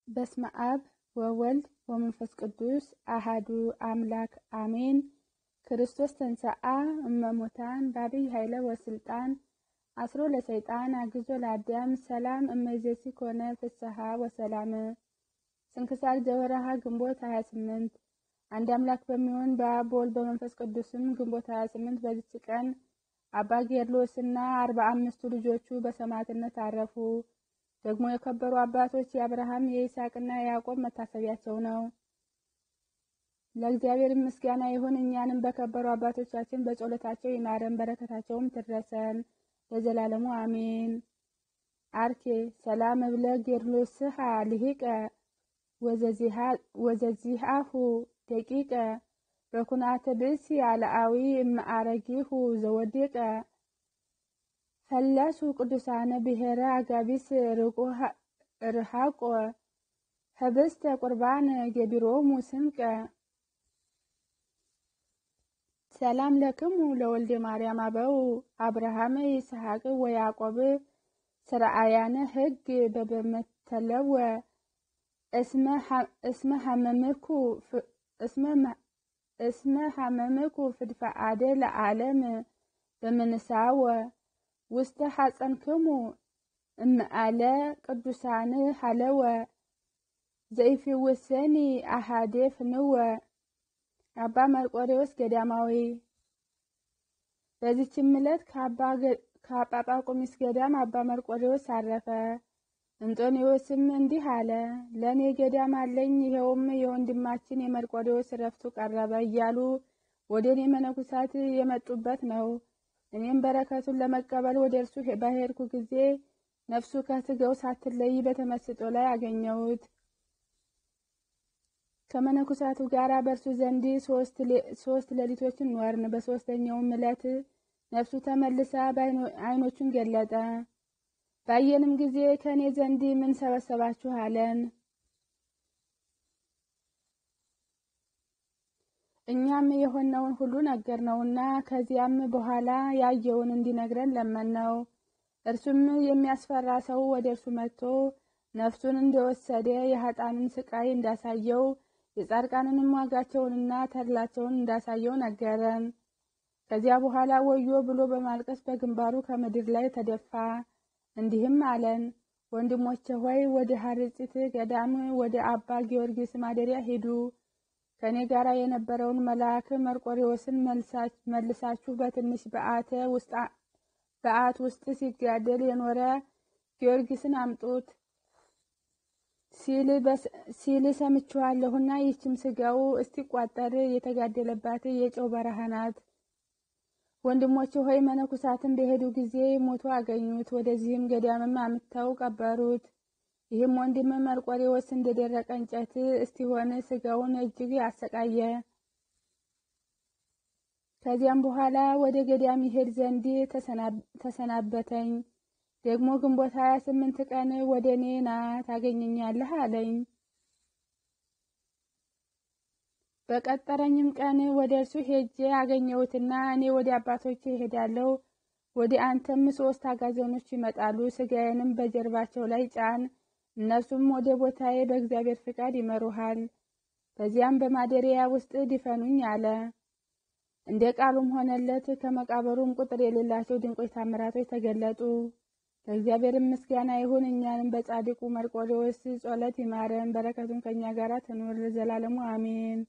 በስመ አብ ወወልድ ወመንፈስ ቅዱስ አሃዱ አምላክ አሜን። ክርስቶስ ተንሥአ እመሙታን በአቢይ ኃይለ ወስልጣን አስሮ ለሰይጣን አግዞ ለአዳም ሰላም እመይእዜሰ ኮነ ፍስሐ ወሰላም። ስንክሳር ዘወርኀ ግንቦት 28 አንድ አምላክ በሚሆን በአብ በወልድ በመንፈስ ቅዱስም ግንቦት 28 በዚች ቀን አባ ጌርሎስ እና አርባ አምስቱ ልጆቹ በሰማዕትነት አረፉ። ደግሞ የከበሩ አባቶች የአብርሃም የይስሐቅና የያዕቆብ መታሰቢያቸው ነው። ለእግዚአብሔር ምስጋና ይሁን። እኛንም በከበሩ አባቶቻችን በጸሎታቸው ይማረን፣ በረከታቸውም ትድረሰን ለዘላለሙ አሜን። አርኬ ሰላም እብለ ጌርሎስሃ ልሂቀ ወዘዚሃሁ ደቂቀ በኩናተ ብእሲ አልአዊ እመአረጊሁ ዘወዲቀ ፈለሱ ቅዱሳነ ብሔረ አጋቢስ ርሃቆ ህብስተ ቁርባን ገቢሮሙ ስንቀ ሰላም ለክሙ ለወልደ ማርያም አበው አብርሃም ይስሐቅ ወያዕቆብ ስርአያነ ህግ በበመተለወ እስመ ሐመምኩ እስመ ሐመምኩ ፍድፈአደ ለዓለም በምንሳወ ውስተ ሐፀንክሙ እምአለ ቅዱሳን ሃለወ ዘይፊውሰኒ አሃዴ ፍንወ አባ መርቆሬዎስ ገዳማዊ። በዚችም ዕለት ከአባ ጳቁሚስ ገዳም አባ መርቆሬዎስ አረፈ። እንጦንዮስም እንዲህ አለ፣ ለእኔ ገዳም አለኝ፣ ይኸውም የወንድማችን የመርቆሬዎስ ዕረፍቱ ቀረበ እያሉ ወደ እኔ መነኩሳት የመጡበት ነው። እኔም በረከቱን ለመቀበል ወደ እርሱ በሄድኩ ጊዜ ነፍሱ ከስጋው ሳትለይ በተመስጦ ላይ አገኘሁት። ከመነኩሳቱ ጋር በእርሱ ዘንድ ሶስት ሌሊቶችን ኖርን። በሶስተኛውም ዕለት ነፍሱ ተመልሳ ዓይኖቹን ገለጠ። ባየንም ጊዜ ከእኔ ዘንድ ምን ሰበሰባችሁ አለን። እኛም የሆነውን ሁሉ ነገርነውና ከዚያም በኋላ ያየውን እንዲነግረን ለመነው። እርሱም የሚያስፈራ ሰው ወደ እርሱ መጥቶ ነፍሱን እንደወሰደ የኃጥአንን ስቃይ እንዳሳየው የጻድቃንንም ዋጋቸውንና ተድላቸውን እንዳሳየው ነገረን። ከዚያ በኋላ ወዮ ብሎ በማልቀስ በግንባሩ ከምድር ላይ ተደፋ። እንዲህም አለን፣ ወንድሞቼ ሆይ ወደ ሐርጽት ገዳም ወደ አባ ጊዮርጊስ ማደሪያ ሂዱ። ከእኔ ጋር የነበረውን መልአክ መርቆሬዎስን መልሳችሁ በትንሽ በዓት ውስጥ ሲጋደል የኖረ ጊዮርጊስን አምጡት ሲል ሰምቼዋለሁና ይህችም ስጋው እስቲቋጠር የተጋደለባት የጨው በረሃ ናት። ወንድሞቼ ሆይ መነኩሳትን በሄዱ ጊዜ ሞቶ አገኙት። ወደዚህም ገዳምም አምጥተው ቀበሩት። ይህም ወንድም መርቆሬዎስ እንደደረቀ እንጨት እስቲሆን ስጋውን እጅግ አሰቃየ። ከዚያም በኋላ ወደ ገዳም ይሄድ ዘንድ ተሰናበተኝ። ደግሞ ግንቦት ሀያ ስምንት ቀን ወደ እኔ ና ታገኘኛለህ አለኝ። በቀጠረኝም ቀን ወደ እርሱ ሄጄ አገኘሁትና እኔ ወደ አባቶቼ እሄዳለሁ፣ ወደ አንተም ሶስት አጋዘኖች ይመጣሉ፣ ስጋዬንም በጀርባቸው ላይ ጫን፣ እነርሱም ወደ ቦታዬ በእግዚአብሔር ፍቃድ ይመሩሃል። በዚያም በማደሪያ ውስጥ ድፈኑኝ አለ። እንደ ቃሉም ሆነለት። ከመቃብሩም ቁጥር የሌላቸው ድንቆች ታምራቶች ተገለጡ። ለእግዚአብሔር ምስጋና ይሁን። እኛንም በጻድቁ መርቆሬዎስ ጸሎት ይማረን፣ በረከቱን ከእኛ ጋር ትኑር ለዘላለሙ አሜን።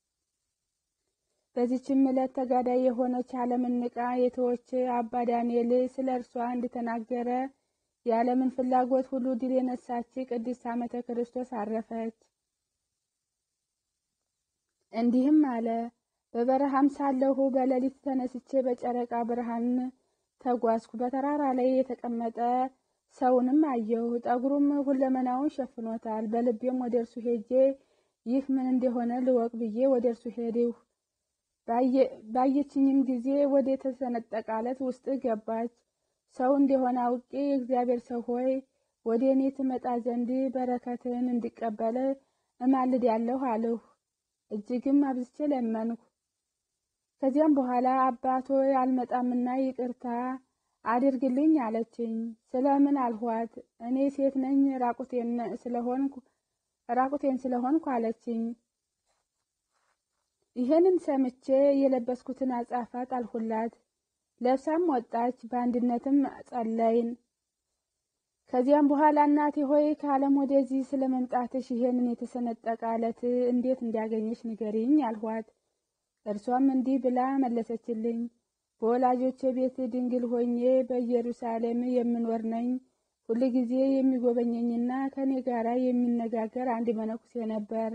በዚችም ዕለት ተጋዳይ የሆነች ዓለምን ንቃ የተወች አባ ዳንኤል ስለ እርሷ እንደተናገረ የዓለምን ፍላጎት ሁሉ ድል የነሳች ቅድስት ዓመተ ክርስቶስ አረፈች። እንዲህም አለ። በበረሃም ሳለሁ በሌሊት ተነስቼ በጨረቃ ብርሃን ተጓዝኩ። በተራራ ላይ የተቀመጠ ሰውንም አየሁ። ጠጉሩም ሁለመናውን ሸፍኖታል። በልቤም ወደ እርሱ ሄጄ ይህ ምን እንደሆነ ልወቅ ብዬ ወደ እርሱ ሄድሁ። ባየችኝም ጊዜ ወደ ተሰነጠቀ ዓለት ውስጥ ገባች። ሰው እንደሆነ አውቄ የእግዚአብሔር ሰው ሆይ ወደ እኔ ትመጣ ዘንድ በረከትን እንዲቀበል እማልዳለሁ አልሁ። እጅግም አብዝቼ ለመንሁ። ከዚያም በኋላ አባቶ አልመጣምና ይቅርታ አድርግልኝ አለችኝ። ስለምን አልኋት። እኔ ሴት ነኝ ራቁቴን ስለሆንኩ ራቁቴን ስለሆንኩ አለችኝ። ይህንን ሰምቼ የለበስኩትን አጻፋ ጣልሁላት። ለብሳም ወጣች። በአንድነትም ጸለይን። ከዚያም በኋላ እናቴ ሆይ ከዓለም ወደዚህ ስለ መምጣትሽ ይህንን የተሰነጠቀ አለት እንዴት እንዲያገኘሽ ንገሪኝ አልኋት። እርሷም እንዲህ ብላ መለሰችልኝ። በወላጆቼ ቤት ድንግል ሆኜ በኢየሩሳሌም የምኖር ነኝ። ሁል ጊዜ የሚጎበኘኝና ከኔ ጋር የሚነጋገር አንድ መነኩሴ ነበር።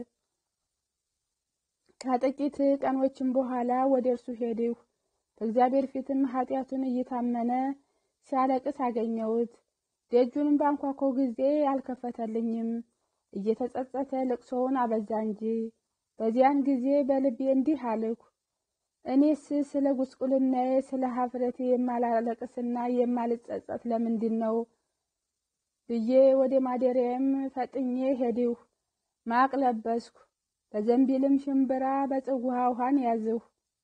ከጥቂት ቀኖችም በኋላ ወደ እርሱ ሄድሁ። በእግዚአብሔር ፊትም ኃጢአቱን እየታመነ ሲያለቅስ አገኘሁት። ደጁንም ባንኳኮ ጊዜ አልከፈተልኝም። እየተጸጸተ ልቅሶውን አበዛ እንጂ። በዚያን ጊዜ በልቤ እንዲህ አልኩ፣ እኔስ ስለ ጉስቁልናዬ ስለ ሀፍረቴ የማላለቅስና የማልጸጸት ለምንድን ነው ብዬ ወደ ማደሪያም ፈጥኜ ሄድሁ። ማቅ ለበስኩ፣ በዘንቢልም ሽምብራ በጽዋ ውሃን ያዝሁ።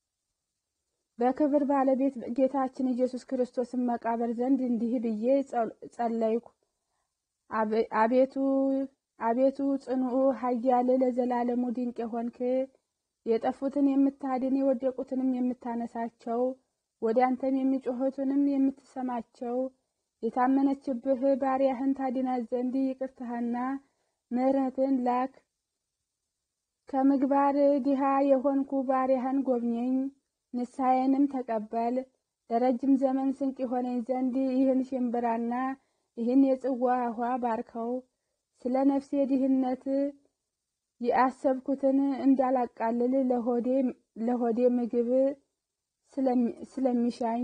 በክብር ባለቤት ጌታችን ኢየሱስ ክርስቶስን መቃብር ዘንድ እንዲህ ብዬ ጸለይኩ። አቤቱ አቤቱ ጽኑዑ ኃያል ለዘላለሙ ድንቅ የሆንክ የጠፉትን የምታድን የወደቁትንም የምታነሳቸው ወደ አንተም የሚጮኹትንም የምትሰማቸው የታመነችብህ ባሪያህን ታድናት ዘንድ ይቅርታህና ምሕረትን ላክ። ከምግባር ድሃ የሆንኩ ባሪያህን ጎብኘኝ፣ ንስሐዬንም ተቀበል። ለረጅም ዘመን ስንቅ የሆነኝ ዘንድ ይህን ሽምብራና ይህን የጽዋ ውሃ ባርከው። ስለ ነፍሴ ድህነት የአሰብኩትን እንዳላቃልል ለሆዴ ምግብ ስለሚሻኝ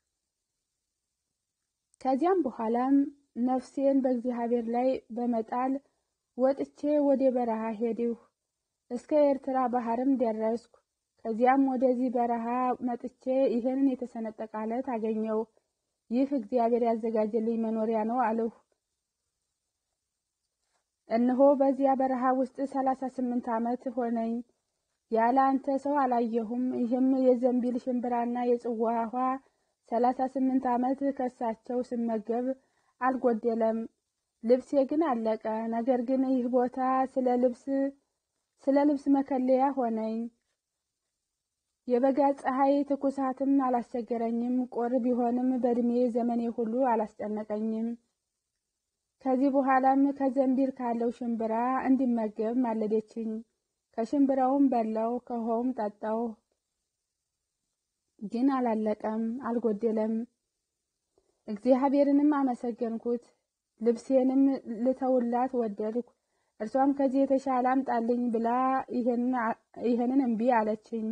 ከዚያም በኋላም ነፍሴን በእግዚአብሔር ላይ በመጣል ወጥቼ ወደ በረሃ ሄድሁ። እስከ ኤርትራ ባህርም ደረስኩ። ከዚያም ወደዚህ በረሃ መጥቼ ይህንን የተሰነጠቀ አለት አገኘው። ይህ እግዚአብሔር ያዘጋጀልኝ መኖሪያ ነው አልሁ። እነሆ በዚያ በረሃ ውስጥ ሰላሳ ስምንት ዓመት ሆነኝ። ያለ አንተ ሰው አላየሁም። ይህም የዘንቢል ሽምብራና የጽዋ ውሃ ሰላሳ ስምንት ዓመት ከሳቸው ስመገብ አልጎደለም። ልብሴ ግን አለቀ። ነገር ግን ይህ ቦታ ስለ ልብስ ስለ ልብስ መከለያ ሆነኝ። የበጋ ፀሐይ ትኩሳትም አላስቸገረኝም። ቁር ቢሆንም በእድሜ ዘመኔ ሁሉ አላስጨነቀኝም። ከዚህ በኋላም ከዘንቢል ካለው ሽምብራ እንዲመገብ ማለደችኝ። ከሽምብራውም በላው፣ ከውሃውም ጠጣው። ግን አላለቀም፣ አልጎደለም። እግዚአብሔርንም አመሰገንኩት። ልብሴንም ልተውላት ወደድኩ። እርሷም ከዚህ የተሻለ አምጣልኝ ብላ ይህንን እምቢ አለችኝ።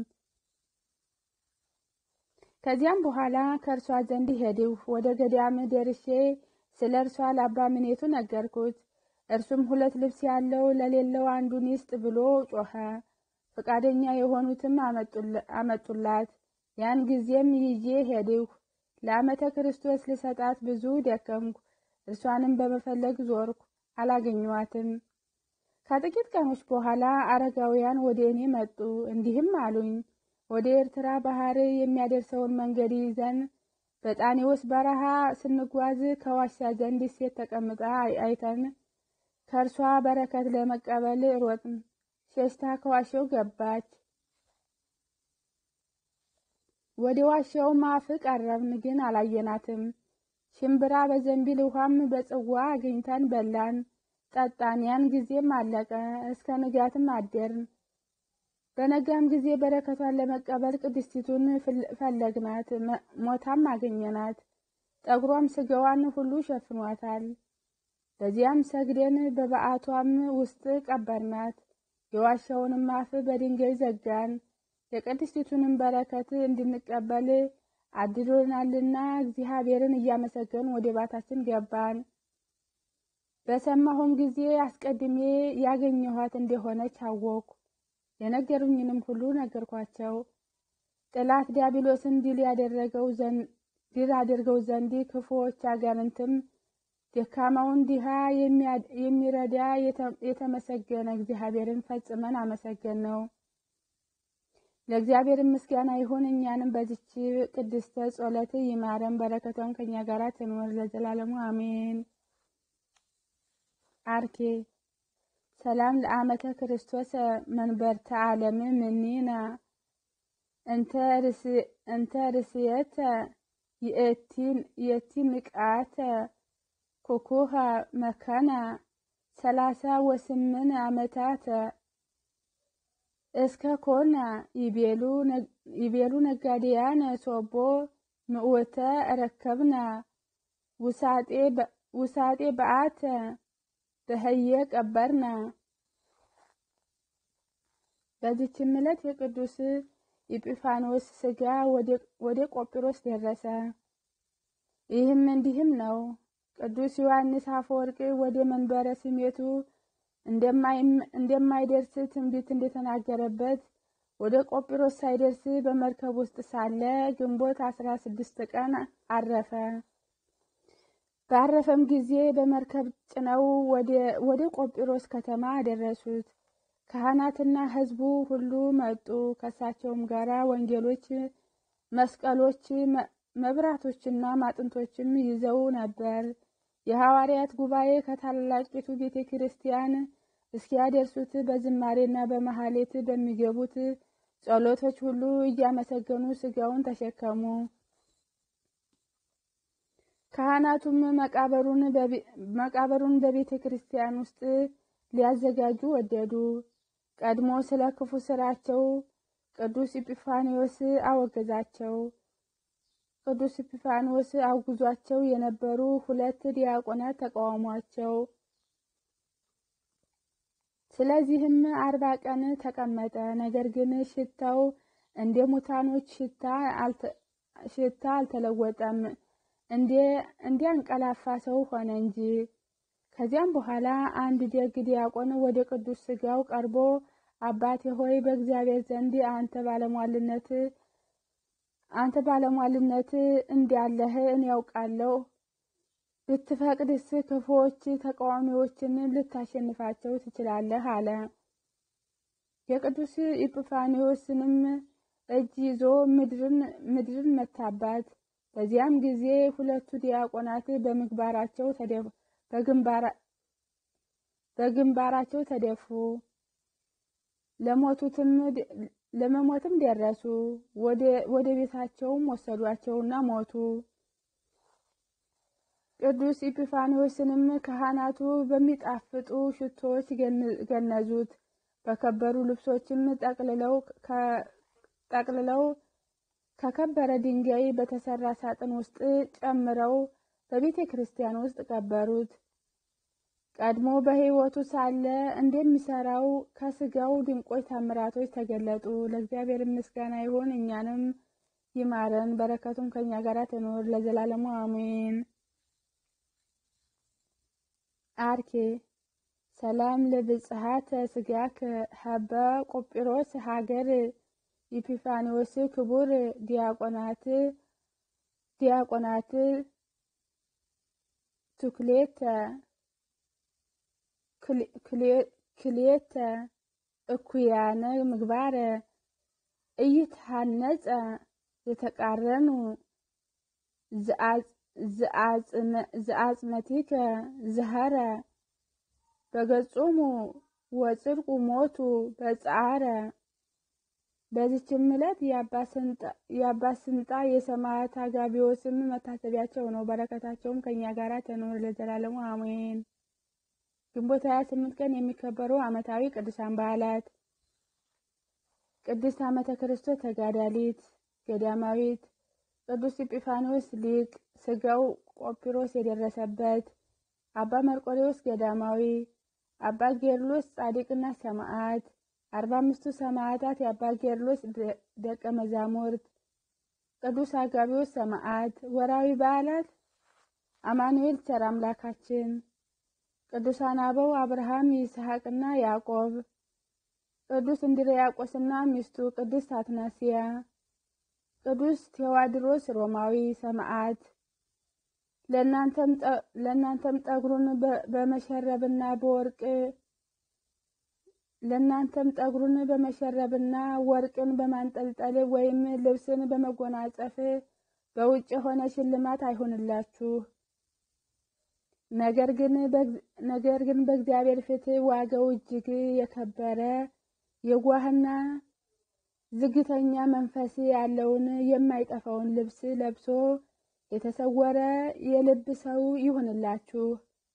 ከዚያም በኋላ ከእርሷ ዘንድ ሄድሁ። ወደ ገዳም ደርሼ ስለ እርሷ ለአባ ምኔቱ ነገርኩት። እርሱም ሁለት ልብስ ያለው ለሌለው አንዱን ይስጥ ብሎ ጮኸ። ፈቃደኛ የሆኑትም አመጡላት። ያን ጊዜም ይዤ ሄድሁ። ለዓመተ ክርስቶስ ልሰጣት ብዙ ደከምኩ። እርሷንም በመፈለግ ዞርኩ፣ አላገኘኋትም። ከጥቂት ቀኖች በኋላ አረጋውያን ወደ እኔ መጡ፣ እንዲህም አሉኝ ወደ ኤርትራ ባህር የሚያደርሰውን መንገድ ይዘን በጣኔዎስ በረሃ ስንጓዝ ከዋሻ ዘንድ ሴት ተቀምጣ አይተን ከእርሷ በረከት ለመቀበል ሮጥን። ሸሽታ ከዋሻው ገባች። ወደ ዋሻውም አፍ ቀረብን፣ ግን አላየናትም። ሽምብራ በዘንቢል ውሃም በጽዋ አግኝተን በላን፣ ጠጣን። ያን ጊዜም አለቀ። እስከ ንጋትም አደርን። በነጋም ጊዜ በረከቷን ለመቀበል ቅድስቲቱን ፈለግናት፣ ሞታም አገኘናት። ጠጉሯም ስጋዋን ሁሉ ሸፍኗታል። በዚያም ሰግደን በበዓቷም ውስጥ ቀበርናት። የዋሻውንም አፍ በድንጋይ ዘጋን። የቅድስቲቱንም በረከት እንድንቀበል አድሎናልና እግዚአብሔርን እያመሰገን ወደ ባታችን ገባን። በሰማሁም ጊዜ አስቀድሜ ያገኘኋት እንደሆነች አወቅኩ። የነገሩኝንም ሁሉ ነገርኳቸው። ጠላት ዲያብሎስን ድል ያደረገው ድል አድርገው ዘንድ ክፉዎች አጋንንትም ደካማውን ድሃ የሚረዳ የተመሰገነ እግዚአብሔርን ፈጽመን አመሰገን ነው። ለእግዚአብሔር ምስጋና ይሁን። እኛንም በዚች ቅድስተ ጸሎት ይማረን፣ በረከቷን ከኛ ጋር ትኖር ለዘላለሙ አሜን። አርኬ ሰላም ለአመተ ክርስቶስ መንበርተ ዓለም ምኒና እንተ ርስየተ የቲ ንቃተ ኩኩሃ መከና ሰላሳ ወስምን ዓመታት እስከ ኮነ ይቤሉ ነጋዴያን ሶቦ ምእወተ ረከብና ውሳጤ በአተ በህየ ቀበርና። በዚችም ዕለት የቅዱስ ኢጲፋኖስ ሥጋ ወደ ቆጵሮስ ደረሰ። ይህም እንዲህም ነው። ቅዱስ ዮሐንስ አፈወርቅ ወደ መንበረ ስሜቱ እንደማይደርስ ትንቢት እንደተናገረበት ወደ ቆጵሮስ ሳይደርስ በመርከብ ውስጥ ሳለ ግንቦት አስራ ስድስት ቀን አረፈ። ባረፈም ጊዜ በመርከብ ጭነው ወደ ቆጵሮስ ከተማ አደረሱት። ካህናትና ሕዝቡ ሁሉ መጡ። ከእሳቸውም ጋራ ወንጌሎች፣ መስቀሎች፣ መብራቶችና ማጥንቶችም ይዘው ነበር። የሐዋርያት ጉባኤ ከታላቂቱ ቤተ ክርስቲያን እስኪያደርሱት በዝማሬና በመሐሌት በሚገቡት ጸሎቶች ሁሉ እያመሰገኑ ሥጋውን ተሸከሙ። ካህናቱም መቃብሩን በቤተ ክርስቲያን ውስጥ ሊያዘጋጁ ወደዱ። ቀድሞ ስለ ክፉ ስራቸው ቅዱስ ኢጲፋንዮስ አወገዛቸው። ቅዱስ ኢጲፋንዮስ አውግዟቸው የነበሩ ሁለት ዲያቆናት ተቃወሟቸው። ስለዚህም አርባ ቀን ተቀመጠ። ነገር ግን ሽታው እንደ ሙታኖች ሽታ አልተለወጠም፣ እንደ አንቀላፋ ሰው ሆነ እንጂ። ከዚያም በኋላ አንድ ደግ ዲያቆን ወደ ቅዱስ ሥጋው ቀርቦ አባቴ ሆይ በእግዚአብሔር ዘንድ አንተ ባለሟልነት አንተ ባለሟልነት እንዳለህ እኔ ያውቃለሁ። ብትፈቅድስ ክፉዎች ተቃዋሚዎችን ልታሸንፋቸው ትችላለህ አለ። የቅዱስ ኢጲፋንዮስንም እጅ ይዞ ምድርን መታባት። በዚያም ጊዜ ሁለቱ ዲያቆናት በምግባራቸው በግንባራቸው ተደፉ። ለመሞትም ደረሱ። ወደ ቤታቸውም ወሰዷቸውና ሞቱ። ቅዱስ ኢጲፋንዮስንም ካህናቱ በሚጣፍጡ ሽቶዎች ገነዙት። በከበሩ ልብሶችም ጠቅልለው ከከበረ ድንጋይ በተሰራ ሳጥን ውስጥ ጨምረው በቤተ ክርስቲያን ውስጥ ቀበሩት። ቀድሞ በሕይወቱ ሳለ እንደሚሰራው ከስጋው ድንቆች ታምራቶች ተገለጡ። ለእግዚአብሔር ምስጋና ይሁን፣ እኛንም ይማረን፣ በረከቱም ከእኛ ጋር ትኖር ለዘላለሙ አሜን። አርኬ ሰላም ለብጽሐተ ስጋከ ሀበ ቆጵሮስ ሀገር ኢጲፋንዮስ ክቡር ዲያቆናት ዲያቆናት ቱክሌተ ክሌተ እኩያነ ምግባረ እይትሃነጸ የተቃረኑ ዘአጽመቲከ ዝሃረ በገጾሙ ወጽድቁ ሞቱ በጻረ። በዚችም ዕለት የአባ ስንጣ የሰማዕት አጋቢዎስም መታሰቢያቸው ነው። በረከታቸውም ከእኛ ጋር ተኖር ለዘላለሙ አሜን። ግንቦት 28 ቀን የሚከበሩ ዓመታዊ ቅዱሳን በዓላት ቅድስት ዓመተ ክርስቶስ ተጋዳሊት ገዳማዊት፣ ቅዱስ ኢጲፋንዮስ ሊቅ ሥጋው ቆጵሮስ የደረሰበት፣ አባ መርቆሬዎስ ገዳማዊ፣ አባ ጌርሎስ ጻድቅና ሰማዕት፣ አርባ አምስቱ ሰማዕታት የአባ ጌርሎስ ደቀ መዛሙርት፣ ቅዱስ አጋቢዎስ ሰማዕት። ወራዊ በዓላት አማኑኤል ቸር አምላካችን ቅዱሳን አበው አብርሃም ይስሐቅና ያዕቆብ፣ ቅዱስ እንድርያቆስና ሚስቱ ቅድስት አትናስያ፣ ቅዱስ ቴዎድሮስ ሮማዊ ሰማዕት። ለእናንተም ጠጉሩን በመሸረብና በወርቅ ለእናንተም ጠጉሩን በመሸረብና ወርቅን በማንጠልጠል ወይም ልብስን በመጎናጸፍ በውጭ የሆነ ሽልማት አይሆንላችሁ። ነገር ግን በእግዚአብሔር ፊት ዋጋው እጅግ የከበረ የዋህና ዝግተኛ መንፈስ ያለውን የማይጠፋውን ልብስ ለብሶ የተሰወረ የልብ ሰው ይሁንላችሁ።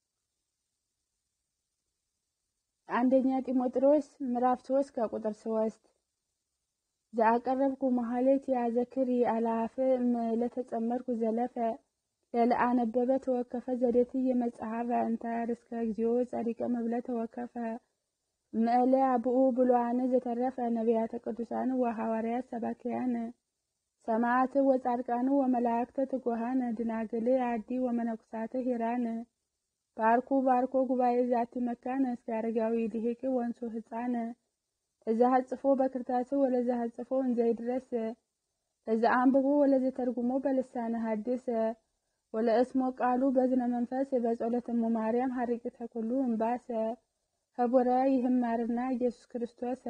አንደኛ ጢሞቴዎስ ምዕራፍ 3 ከቁጥር 3 ዘአቀረብኩ መሐሌት ያዘክር አላፍ ለተጸመርኩ ዘለፈ ለለአነበበ ተወከፈ ዘዴት የመጽሐፈ እንተ ርስከ እግዚኦ ጸሪቀ መብለ ተወከፈ ምዕለ አብኡ ብሉዓን ዘተረፈ ነቢያተ ቅዱሳን ወሐዋርያት ሰባክያን ሰማዕት ወጻድቃን ወመላእክተ ትጉሃን ድናግል አዲ ወመነኩሳት ሂራን ባርኩ ባርኮ ጉባኤ ዛቲ መካነ እስከ አረጋዊ ልሂቅ ወንሱ ህፃን እዛ ሀጽፎ በክርታስ ወለዛ ሀጽፎ እንዘይድረስ እዛ አንብቦ ወለዘ ተርጉሞ በልሳነ ሐዲስ ወለእስሞ ቃሉ በዝነ መንፈስ በጸሎተሙ ማርያም ሀሪቅተ ኩሉ እምባሰ ህቡረ ይህማርና ኢየሱስ ክርስቶስ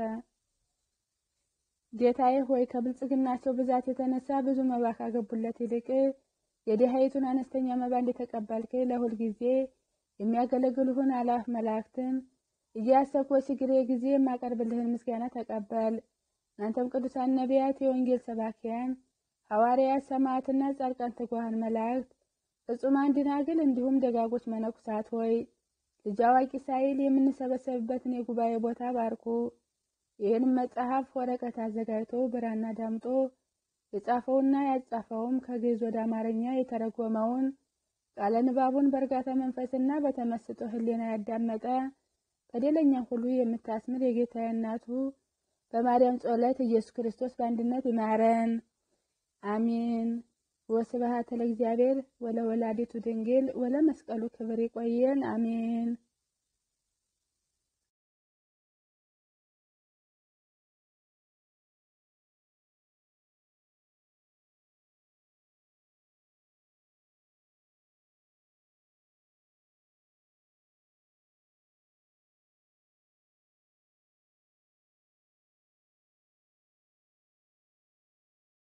ጌታዬ ሆይ ከብልጽግናቸው ብዛት የተነሳ ብዙ መባ ካገቡለት ይልቅ የድሃይቱን አነስተኛ መባ እንደተቀበልክ ለሁል ጊዜ የሚያገለግሉህን አላፍ መላእክትን እያሰብኩ በችግሬ ጊዜ የማቀርብልህን ምስጋና ተቀበል። እናንተም ቅዱሳን ነቢያት፣ የወንጌል ሰባኪያን ሐዋርያት፣ ሰማዕትና ጻድቃን፣ ትጉሃን መላእክት፣ ፍጹማን ደናግል እንዲሁም ደጋጎች መነኩሳት ሆይ ልጅ አዋቂ ሳይል የምንሰበሰብበትን የጉባኤ ቦታ ባርኩ። ይህንም መጽሐፍ ወረቀት አዘጋጅቶ ብራና ዳምጦ የጻፈውና ያጻፈውም ከግዕዝ ወደ አማርኛ የተረጎመውን ቃለ ንባቡን በእርጋታ መንፈስና በተመስጦ ሕሊና ያዳመጠ በደለኛ ሁሉ የምታስምር የጌታ እናቱ በማርያም ጸሎት ኢየሱስ ክርስቶስ በአንድነት ይማረን፣ አሜን። ወስብሐት ለእግዚአብሔር ወለወላዲቱ ድንግል ወለመስቀሉ ክብር። ይቆየን፣ አሜን።